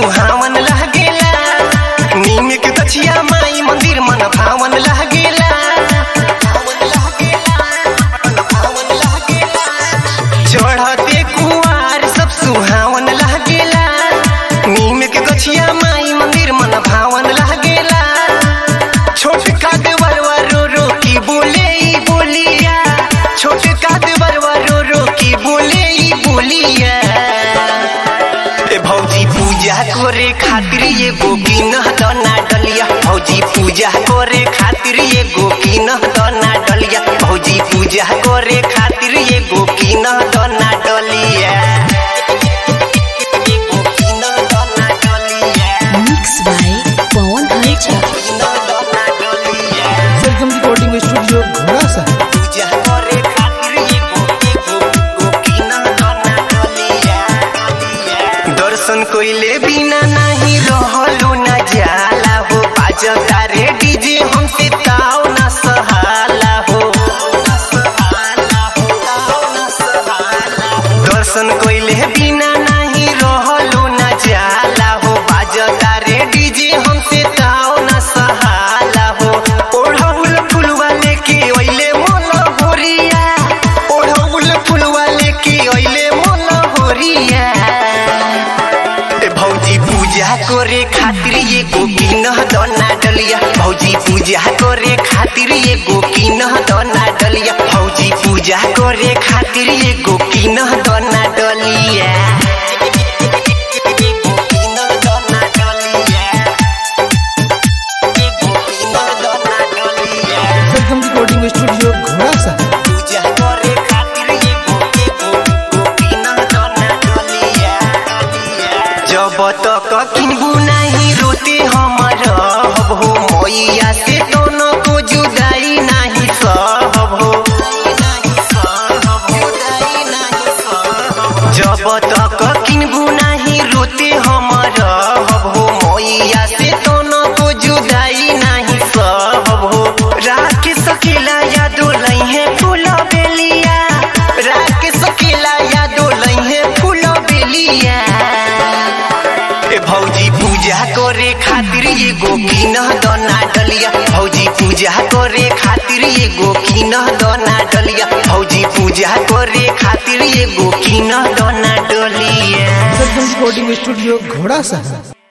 सुहावन लागेला नीम के गछिया माई मंदिर मन भावन लागेला भावन लागेला, मन भावन लागेला। चढ़ते कुआर सब सुहावन लागेला नीम के गछिया माई मंदिर मन भावन लागेला छोट काद बरवा रो रो की बोले ई बोलिया छोट काद बरवा रो रो की बोले ई बोलिया ए भौजी पूजा करे खातिर ये गोकिन दना डलिया भौजी पूजा करे खातिर ये गोकिन दना डलिया भौजी पूजा करे खातिर ये गोकिन दना डलिया ये गोकिन दना डलिया Mixed by Pawan Halcha. गोकिन दना डलिया सरगम रिकॉर्डिंग स्टूडियो घोड़ा सा पूजा करे खातिर ये गोकी गोकी ना दना डलिया दर्शन कोइले बिना नहीं रहलो न जाला हो बाजता रे डीजे हमसे ताव न सहाला हो दर्शन कोइले बिना नहीं रहलो न जाला हो बाजता रे डीजे हमसे ताव न सहाला हो ओढ़ौल फुलवा लेके ओइले मोल होरिया ओढ़ौल फुलवा लेके ओइले मोल होरिया ए भौजी पूजा करे खातिर ये गोकिन दना डलिया भौजी पूजा करे खातिर ये गोकिन दना डलिया भौजी पूजा करे खातिर ये गोकिन दना डलिया गोकिन दना डलिया गोकिन दना डलिया सरगम रिकॉर्डिंग स्टूडियो घोड़ा सा पूजा करे खातिर ये गोके गोकी ना दना डलिया जब तक किनबू नहीं रोते हमर हब हो मैया से दोनों को जुदाई नहीं सहब हो जब तक किनबू नहीं रोते हमर हब हो मैया से दोनों को जुदाई नहीं सहब हो राख सकेला यादो लइहे फूल बेलिया राख सकेला यादो लइहे फूल बेलिया ए भौजी पूजा करे खातिर ये गोकिन दना डलिया भौजी पूजा करे खातिर ये गोकिन दना डलिया भौजी पूजा करे खातिर ये गोकिन दना डलिया सरगम रिकॉर्डिंग स्टूडियो घोड़ा सा